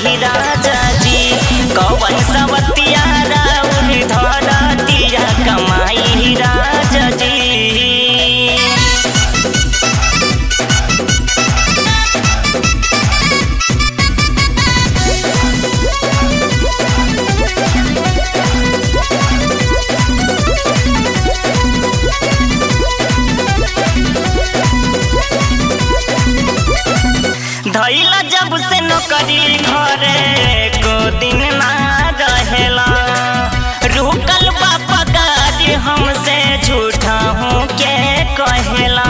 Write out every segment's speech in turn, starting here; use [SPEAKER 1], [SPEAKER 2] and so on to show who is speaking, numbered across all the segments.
[SPEAKER 1] कमाई राजा जी कवन सवतिया राउर धरतिया कमाई राजा जी धैला जब से नौकरी घरे को दिन ना रहेला रुकल बा पगार हमसे झूठा हूँ के कहेला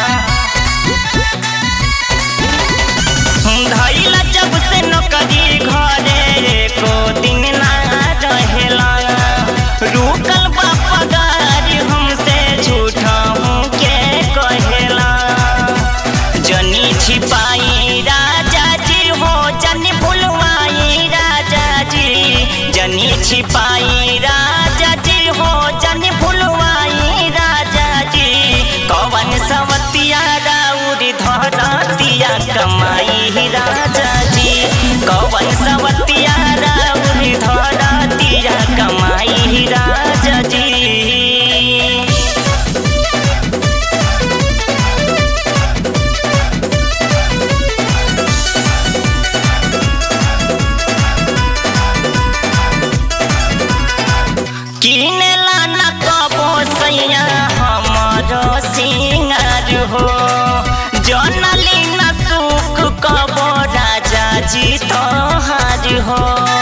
[SPEAKER 1] धैला जब से नौकरी घरे को दिन ना रहेला रुकल बा पगार हमसे झूठा हूँ के कहेला जनी छिपाई राजा जी हो जनी भुलवाई राजा जी जनी छिपाई राजा जी हो जनी भुलवाई राजा जी कवन सवतिया राउर धरतिया कमाई राजा जी कवन सवतिया राउर धरतिया कमाई राजा जी किनेला न कबो सैया हमरो सिंगार हो जनली न सुख कबो राजा जी तोहार हो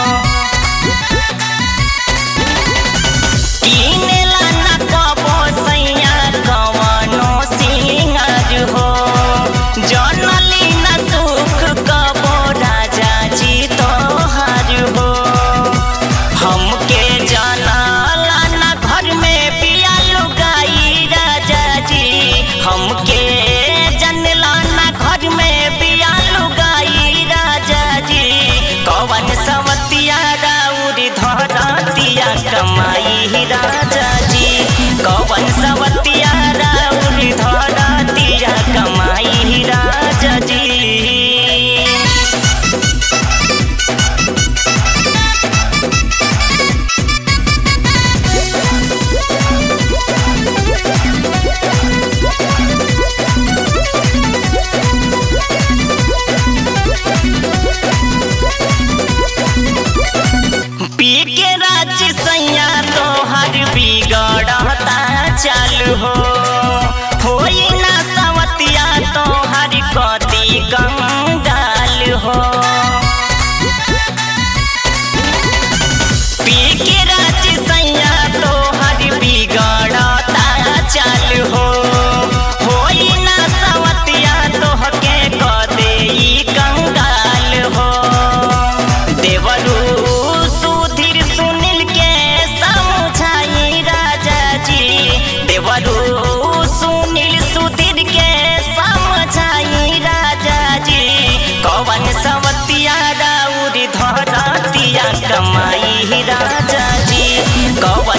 [SPEAKER 1] किनेला न कबो सैया कवनो सिंगार हो जनली न सुख कबो राजा जी तोहार हो हमके जानला ना घर में पिया लुगाई राजा जी हमके जानला ना घर में पिया लुगाई राजा जी कवन सवतिया राउर धरतिया कमाई राजा जी कवन सवतिया राउर धरतिया कमाई राजा जी पी के राज सैया तोहर बिगड़ता चालू हो होई ना सवतिया तोहर कति कंगाल हो पी के राज सैया तोहर बिगड़ता चालू हो होई ना सवतिया तोहके कदे कंगाल हो देवरू सुधीर सुनील के समझाई राजा जी देवरू सुनील सुधीर के समझाई राजा जी कवन सवतिया राउर धरतिया कमाई राजा जी कवन